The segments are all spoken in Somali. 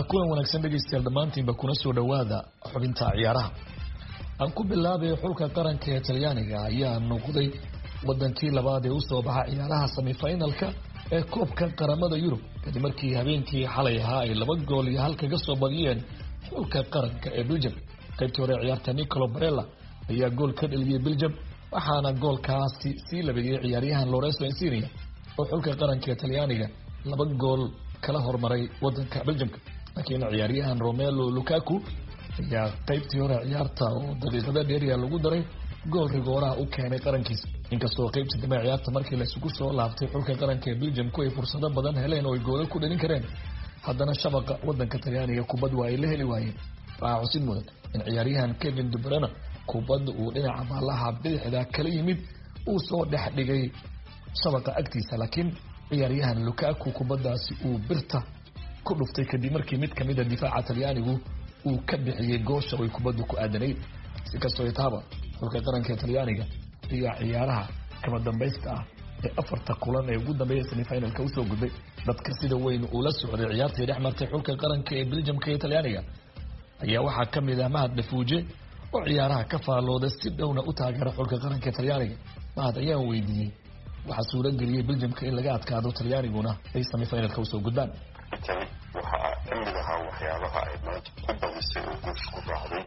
kulan wanaagsan dhegeystayaal dhammaantiinba kuna soo dhowaada xubinta ciyaaraha aan ku bilaabay xulka qaranka ee talyaaniga ayaa noqday wadankii labaad ee usoo baxa ciyaaraha semifinalka ee koobka qaramada yurub kadib markii habeenkii xalay ahaa ay laba gool iyo hal kaga soo badiyeen xulka qaranka ee beljum qaybtii hore ciyaarta nicolo barella ayaa gool ka dheliyey beljum waxaana goolkaasi sii labeeyey ciyaaryahan lorenzo insinia oo xulka qaranka ee talyaaniga laba gool kala hormaray wadanka beljumka laakiin ciyaaryahan romelo lukaku ayaa qaybtii hore ciyaarta oo daqiiqada dheeriya lagu daray gool rigooraha u keenay qarankiisa inkastoo qaybtii dambe ciyaarta markii laysugu soo laabtay xulka qaranka ee beljumku ay fursado badan heleen oo ay goolal ku dhalin kareen haddana shabaqa wadanka talyaaniga kubad waa ay la heli waayeen waxaa xusid mudan in ciyaaryahan kevin dubrana kubad uu dhinaca baalaha bidixda kala yimid uu soo dhex dhigay shabaqa agtiisa laakiin ciyaaryahan lukaku kubadaasi uu birta ku dhuftay kadib markii mid kamida difaaca talyaanigu uu ka bixiyey goosha ay kubaddu ku aadanayd si kastoo taaba xulka qaranka ee talyaaniga ayaa ciyaaraha kama dambaysta ah ee afarta kulan ee ugu dambeeya semifinalka usoo gudbay dadka sida weyn uula socday ciyaartii dhex martay xulka qaranka ee beljamka iyo talyaaniga ayaa waxaa kamid ah mahad dhafuuje oo ciyaaraha ka faallooda si dhowna u taageera xulka qaranka ee talyaaniga mahad ayaan weydiiyey waxaa suurageliyey beljamka in laga adkaado talyaaniguna ay semifinalka usoo gudbaan tani waxaa kamid ahaa waxyaabaha ay maanta ku badisay oo guusha ku raacday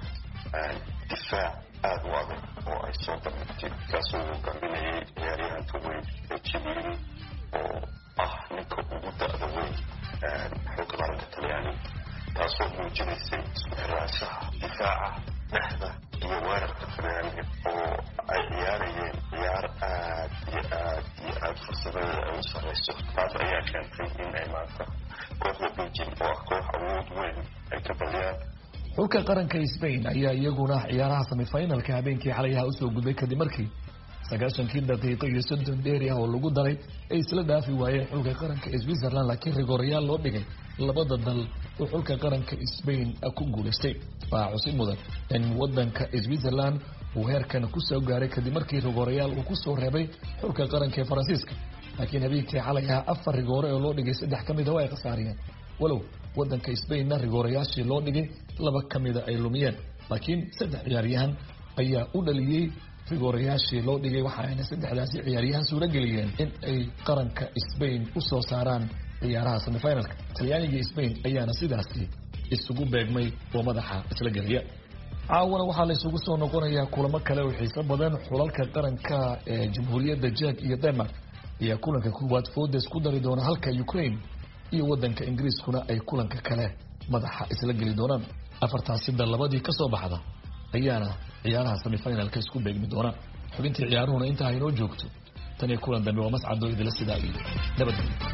difaac aada u adag oo ay soo bandhigtay kaasoo uu gambinayay ciyaaryahanka weyn ee jiliini oo ah ninka ugu da-da weyn xulka qaranka talyaaniga taasoo muujinaysay isku xiraanshaha difaaca dhexda iyo weerarka talyaaniga oo ay ciyaarayeen ciyaar aad iyo aad iyo aada fursadada ay u sareyso taas ayaa keentay in ay maanta kooxda beljim oo ah koox awood weyn ay ka badiyaan xulka qaranka spain ayaa iyaguna ciyaaraha semifinalka habeenkii xalayaha usoo gudbay kadib markii sagaashankii daqiiqo iyo soddon dheeri ah oo lagu daray ay isla dhaafi waayeen xulka qaranka ee switzerland laakiin rigorayaal loo dhigay labada dal oo xulka qaranka spain ku guulaystay waxaa xusid mudan in wadanka switzerland uu heerkan kusoo gaaray kadib markii rigorayaal uu kusoo reebay xulka qaranka ee faransiiska laakiin habeenkii xalay ahaa afar rigoore oo loo dhigay saddex ka mida waa ay khasaariyeen walow wadanka spainna rigoorayaashii loo dhigay laba ka mida ay lumiyeen laakiin saddex ciyaaryahan ayaa u dhaliyey rigoorayaashii loo dhigay waxaayna saddexdaasi ciyaaryahan suurageliyeen in ay qaranka spain usoo saaraan ciyaaraha semifinalka talyaaniga spain ayaana sidaasi isugu beegmay oo madaxa isla gelaya caawana waxaa laysugu soo noqonayaa kulamo kale oo xiiso badan xulalka qaranka ee jamhuuriyadda jek iyo denmark ayaa kulanka koowaad foodes ku dari doona halka ukraine iyo wadanka ingiriiskuna ay kulanka kale madaxa isla geli doonaan afartaasida labadii kasoo baxda ayaana ciyaaraha semifinalka isku beegmi doonaan xubintii ciyaaruhuna intaa inoo joogto tan iyo kulan dambe waa mascado idila sidaa iyo nabadgelyo